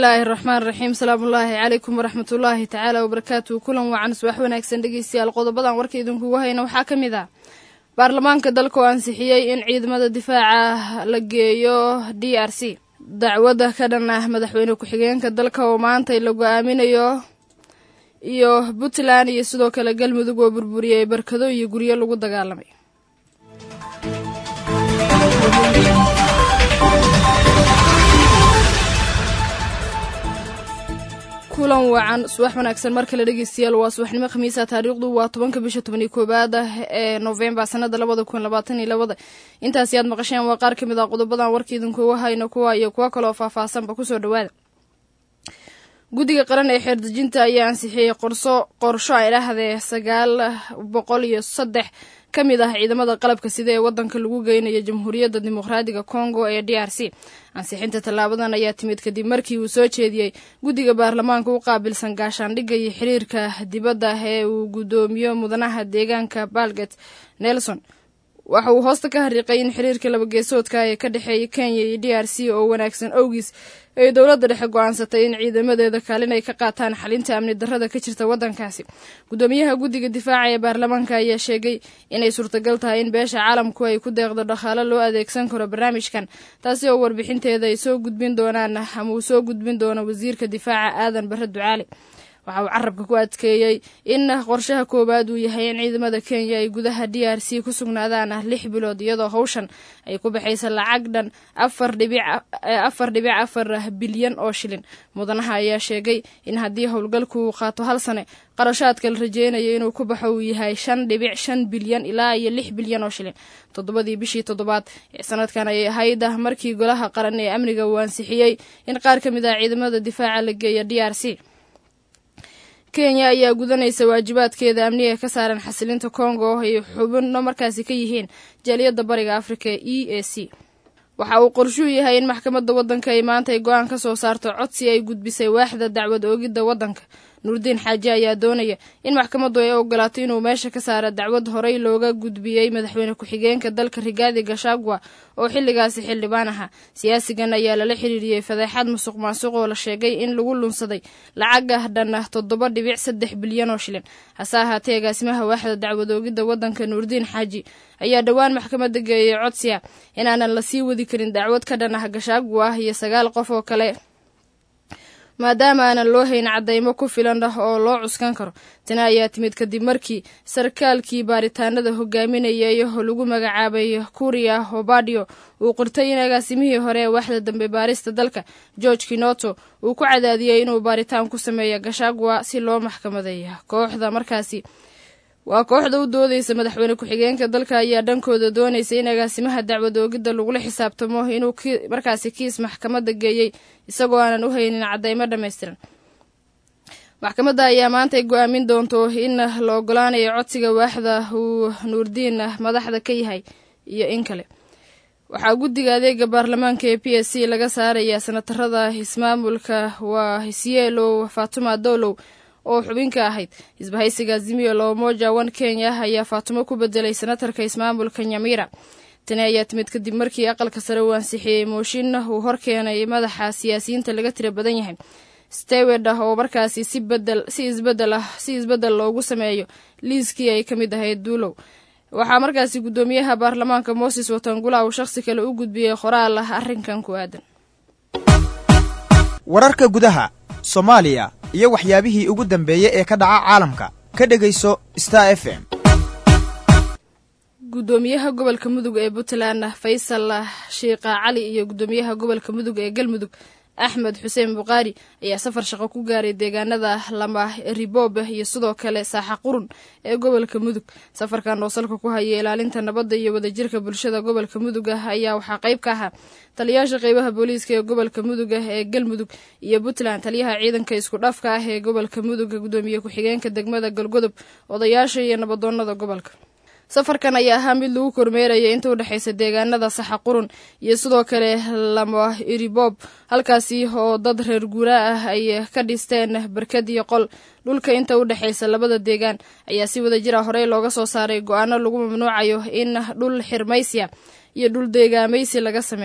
bismillaahi raxmaan raxiim salaamullaahi calaykum waraxmatullaahi tacaala wabarakaatu kulan wacan subax wanaagsan dhegeystayaal qodobadan warka idinkugu hayna waxaa ka mid ah baarlamaanka dalka oo ansixiyey in ciidamada difaaca la geeyo d r c dacwadda ka dhan ah madaxweyne ku-xigeenka dalka oo maantay la go-aaminayo iyo puntland iyo sidoo kale galmudug oo burburiyey barkado iyo guryo lagu dagaalamay kulan wacan subax wanaagsan mar kale dhegeystayaal waa subaxnimo khamiisa taariikhdu waa tobanka bisha tobaniyo koowaad ah ee novembar sanada labada kun labaatan iyo labada intaasi aad maqasheen waa qaar ka mid ah qodobadan warka idinkuga hayno kuwa iyo kuwo kaloo faahfaahsanba kusoo dhawaada guddiga qaran ee xeerdejinta ayaa ansixiyey qorso qorsho ay dhahdee sagaal boqol iyo saddex ka mid ah ciidamada qalabka sida ee wadanka lagu geynayo jamhuuriyadda dimuqraadiga congo ee d r c ansixinta tallaabadan ayaa timid kadib markii uu soo jeediyey guddiga baarlamaanka u qaabilsan gaashaandhigga iyo xiriirka dibadda ee uu guddoomiyo mudanaha deegaanka balget nelson waxa uu hoosta ka hariiqay in xiriirka labageesoodka ee ka dhexeeya kenya iyo d r c oo wanaagsan owgiis ay dowladda dhexe go-aansatay in ciidamadeeda kaalin ay ka qaataan xalinta amni darrada ka jirta waddankaasi guddoomiyaha guddiga difaaca ee baarlamaanka ayaa sheegay inay suurtagal tahay in beesha caalamku ay ku deeqdo dhaqaalo loo adeegsan karo barnaamijkan taasi oo warbixinteeda ay soo gudbin doonaan ama uu soo gudbin doono wasiirka difaaca aadan barre ducaali waxa uu carabka ku adkeeyey in qorshaha koowaad uu yahay in ciidamada kenya ay gudaha d r c ku sugnaadaan lix bilood iyadoo howshan ay ku baxaysa lacag dhan afar dhibic afar bilyan oo shilin mudanaha ayaa sheegay in haddii howlgalku uu qaato hal sane qarashaadka la rajeynayo inuu ku baxo uu yahay shan dhibic shan bilyan ilaa iyo lix bilyan oo shilin toddobadii bishii toddobaad ee sanadkan ayay ahayd markii golaha qaran ee amniga uu ansixiyey in qaar ka mid ah ciidamada difaaca la geeya d r c kenya ayaa gudanaysa waajibaadkeeda amniga ka saaran xasilinta congo ay xubno markaasi ka yihiin jaaliyadda bariga afrika e a c waxa uu qorshuu yahay in maxkamadda waddanka ay maanta ay go-aan ka soo saarto codsi ay gudbisay waaxda dacwad oogidda waddanka nuurdiin xaaji ayaa doonaya in maxkamaddu ay ogolaato inuu meesha ka saara dacwad horey looga gudbiyey madaxweyne ku-xigeenka dalka rigaadi gashagwa oo xilligaasi xildhibaan ahaa siyaasigan ayaa lala xiriiriyey fadeexad musuq maasuq oo la sheegay in lagu lunsaday lacagah dhan toddoba dhibic saddex bilyan oo shilin hase ahaatee agaasimaha waaxda dacwad oogidda waddanka nuurdiin xaaji ayaa dhowaan maxkamadda geeyey codsiya inaanan la sii wadi karin dacwad ka dhan ah gashagwa iyo sagaal qof oo kale maadaama aanan loo hayn caddaymo ku filan ah oo loo cuskan karo tani ayaa timid kadib markii sarkaalkii baaritaanada hogaaminayay oo lagu magacaabay kuriya hobadio uu qirtay in agaasimihii hore ee waaxda dambe baarista dalka george kinoto uu ku cadaadiyey inuu baaritaan ku sameeyo gashagwa si loo maxkamadeeya kooxda markaasi waa kooxda u doodeysa madaxweyne ku-xigeenka dalka ayaa dhankooda doonaysa in agaasimaha dacwad oogidda lagula xisaabtamo inuu markaasi kiis maxkamadda geeyey isagoo aanan u haynin caddaymo dhammaystiran maxkamadda ayaa maantay go-aamin doonto in la ogolaanayo codsiga waaxda uu nuurdiin madaxda ka yahay iyo in kale waxaa guddiga adeega baarlamaanka ee p s c laga saarayaa sanatarada ismaamulka waa hisyeelow fatuma dowlow oo xubinka ahayd isbahaysiga azimio loomoja one kenya ayaa faatumo ku bedelay senatarka ismaamulka nyamira tani ayaa timid kadib markii aqalka sare uu ansixiyey mooshin uu horkeenay madaxa siyaasiyiinta laga tira badan yahay stewed ah oo markaasi si bedel si isbedel ah si isbedel loogu sameeyo liiskii ay ka mid ahayd duulow waxaa markaasi guddoomiyaha baarlamaanka moses watangula uu shakhsi kale u gudbiyey qoraal ah arrinkan ku aadan wararka gudaha soomaaliya iyo waxyaabihii ugu dambeeyey ee ka dhaca caalamka ka dhegayso star f m guddoomiyaha gobolka mudug ee puntland faysal shiikha cali iyo guddoomiyaha gobolka mudug ee galmudug axmed xuseen bukhaari ayaa safar shaqo ku gaaray deegaanada lama riboob iyo sidoo kale saaxa qurun ee gobolka mudug safarkan oo salka ku haya ilaalinta nabadda iyo wadajirka bulshada gobolka mudug ah ayaa waxaa qayb ka ahaa taliyaasha qeybaha booliiska ee gobolka mudug ah ee galmudug iyo puntland taliyaha ciidanka isku dhafka ah ee gobolka mudug guddoomiye ku-xigeenka degmada galgodob odayaasha iyo nabadoonada gobolka safarkan ayaa ahaa mid lagu kormeeraya inta u dhexaysa deegaanada saxa qurun iyo sidoo kale lama iribob halkaasi oo dad reer guuraa ah ay ka dhisteen barkad iyo qol dhulka inta u dhexaysa labada deegaan ayaa si wada jira horey looga soo saaray go-aano lagu mamnuucayo in dhul xirmaysiya iyo dhul deegaamaysi laga sameeyo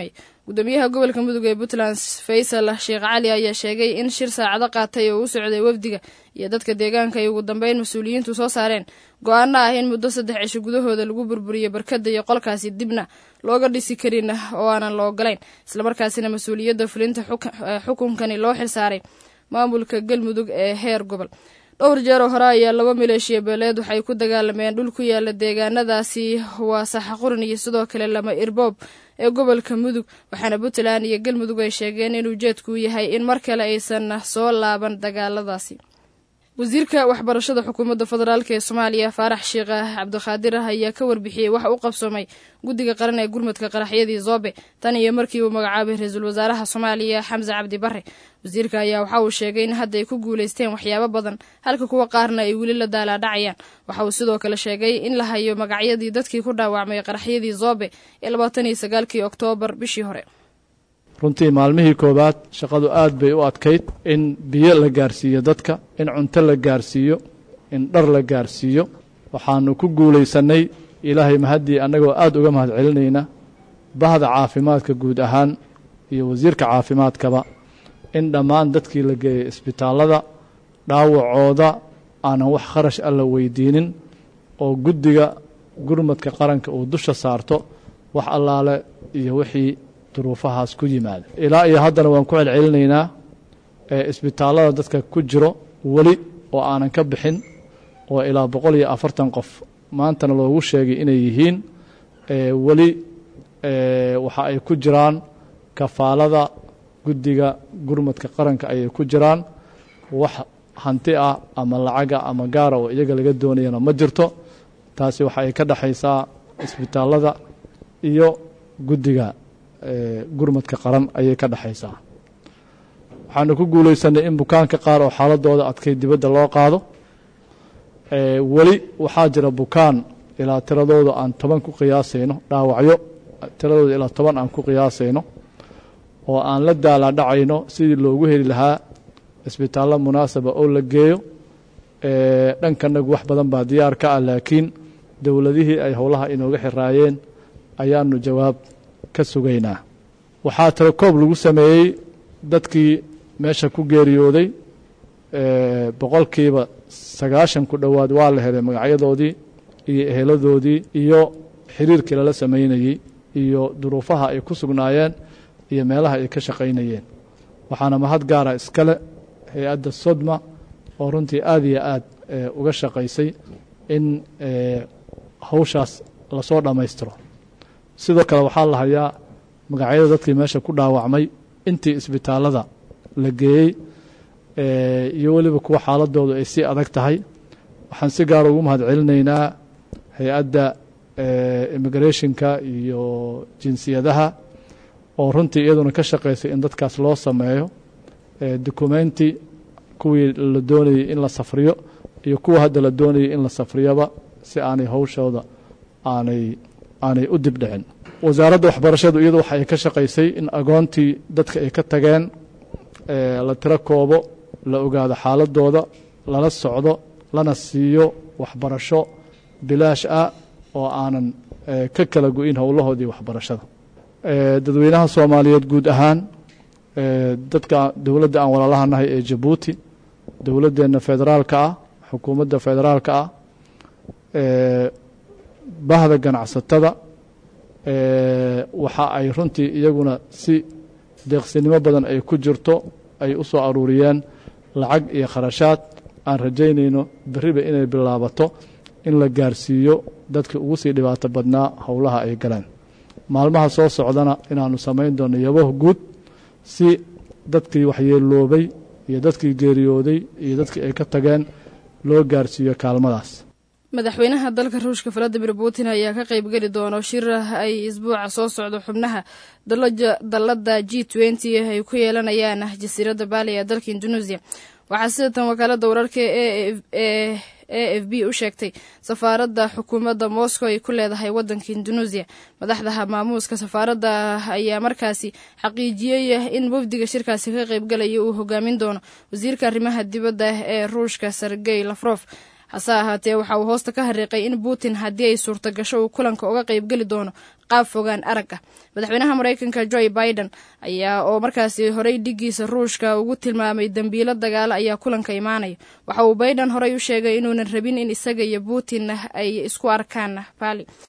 gudoomiyaha gobolka mudug ee puntland faysal sheekh cali ayaa sheegay in shir saacado qaatay oo u socday wafdiga iyo dadka deegaanka ay ugu dambeyn mas-uuliyiintu soo saareen go-aano ah in muddo saddex cisho gudahooda lagu burburiyo barkada iyo qolkaasi dibna looga dhisi karin oo aanan la ogolayn islamarkaasina mas-uuliyadda fulinta xukunkani loo xilsaaray maamulka galmudug ee heer gobol dhowr jeer oo hore ayaa laba maleeshiya beeleed waxay ku dagaalameen dhul ku yaala deegaanadaasi waa saxaqurin iyo sidoo kale lama irboob ee gobolka mudug waxaana puntland iyo galmudug ay sheegeen in ujeedku yahay in mar kale aysan soo laaban dagaaladaasi wasiirka waxbarashada xukuumadda federaalk ee soomaaliya faarax sheekh cabdikhaadir ah ayaa ka warbixiyey waxa u qabsoomay guddiga qaran ee gurmadka qaraxyadii zoobe tan iyo markii uu magacaabay ra-iisul wasaaraha soomaaliya xamse cabdi bare wasiirka ayaa waxa uu sheegay in hadda ay ku guulaysteen waxyaabo badan halka kuwa qaarna ay weli la daalaadhacayaan waxa uu sidoo kale sheegay in la hayo magacyadii dadkii ku dhaawacmay qaraxyadii zoobe ee labaatan iyo sagaalkii oktoobar bishii hore runtii maalmihii koowaad shaqadu aad bay u adkayd in biyo la gaarsiiyo dadka in cunto la gaarsiiyo in dhar la gaarsiiyo waxaanu ku guulaysannay ilaahay mahaddii annagoo aad uga mahad celinayna bahda caafimaadka guud ahaan iyo wasiirka caafimaadkaba in dhammaan dadkii la geeyay isbitaallada dhaawacooda aanan wax kharash alla weydiinin oo guddiga gurmadka qaranka uu dusha saarto wax allaale iyo wixii duruufahaas ku yimaada ilaa iyo haddana waan ku celcelinaynaa isbitaallada dadka ku jiro weli oo aanan ka bixin oo ilaa boqol iyo afartan qof maantana loogu sheegay inay yihiin weli waxa ay ku jiraan kafaalada guddiga gurmadka qaranka ayay ku jiraan wax hanti ah ama lacaga ama gaara oo iyaga laga doonayana ma jirto taasi waxa ay ka dhexaysaa isbitaallada iyo guddiga gurmadka qaran ayay ka dhexaysaa waxaanu ku guulaysanay in bukaanka qaar oo xaaladooda adkay dibadda loo qaado weli waxaa jira bukaan ilaa tiradooda aan toban ku qiyaasayno dhaawacyo tiradooda ilaa toban aan ku qiyaasayno oo aan la daalaadhacayno sidii loogu heli lahaa isbitaallo munaasaba oo la geeyo dhankanagu wax badan baa diyaar ka ah laakiin dowladihii ay howlaha inooga xiraayeen ayaanu jawaab ka sugaynaa waxaa tiro koob lagu sameeyey dadkii meesha ku geeriyooday boqolkiiba sagaashan ku dhowaad waa la helay magacyadoodii iyo eheladoodii iyo xiriirkii lala samaynayey iyo duruufaha ay ku sugnaayeen iyo meelaha ay ka shaqaynayeen waxaana mahad gaara iskale hay-adda sodma oo runtii aad iyo aad uga shaqaysay in hawshaas lasoo dhammaystiro sidoo kale waxaa la hayaa magacyada dadkii meesha ku dhaawacmay intii isbitaallada la geeyey iyo weliba kuwa xaaladoodu ay sii adag tahay waxaan si gaara ugu mahad celinaynaa hay-adda immigrationka iyo jinsiyadaha oo runtii iyaduna ka shaqaysay in dadkaas loo sameeyo documenti kuwii la doonayey in la safriyo iyo kuwa hadda la doonayay in la safriyoba si aanay hawshooda aanay aanay u dibdhicin wasaaradda waxbarashadu iyadu waxa ay ka shaqaysay in agoontii dadka ay ka tageen la tiro koobo la ogaado xaaladooda lala socdo lana siiyo waxbarasho bilaash ah oo aanan ka kala go-in howlahoodii waxbarashada dadweynaha soomaaliyeed guud ahaan dadka dowladda aan walaalahanahay ee jabuuti dowladdeenna federaalka ah xukuumadda federaalka ah bahda ganacsatada waxa ay runtii iyaguna si deeqsinimo badan ay ku jirto ay u soo aruuriyeen lacag iyo kharashaad aan rajaynayno berriba inay bilaabato in la gaarsiiyo dadkii ugu sii dhibaato badnaa howlaha ay galeen maalmaha soo socdana inaanu samayn doono yabaho guud si dadkii waxyeeloobay iyo dadkii geeriyooday iyo dadkii ay ka tageen loo gaarsiiyo kaalmadaas madaxweynaha dalka ruushka valadimir putin ayaa ka qaybgeli doono shir ay isbuuca soo socdo xubnaha dallada g twenty ay ku yeelanayaan jasiiradda baali ee dalka indonesia waxaa sida tan wakaalada wararka ee a f b u sheegtay safaaradda xukuumadda moscow ay ku leedahay wadanka indonesia madaxda maamuuska safaaradda ayaa markaasi xaqiijiyey in wafdiga shirkaasi ka qaybgalaya uu hogaamin doono wasiirka arrimaha dibadda ee ruushka sergey lafrof hase ahaatee waxa uu hoosta ka hariiqay in putin haddii ay suurta gasho uu kulanka uga qaybgeli doono qaab fogaan arag ah madaxweynaha maraykanka joe biden ayaa oo markaasi horey dhigiisa ruushka ugu tilmaamay dembiilo dagaalo ayaa kulanka imaanaya waxa uu biden horey u sheegay inuunan rabin in isaga iyo putin ay isku arkaan bali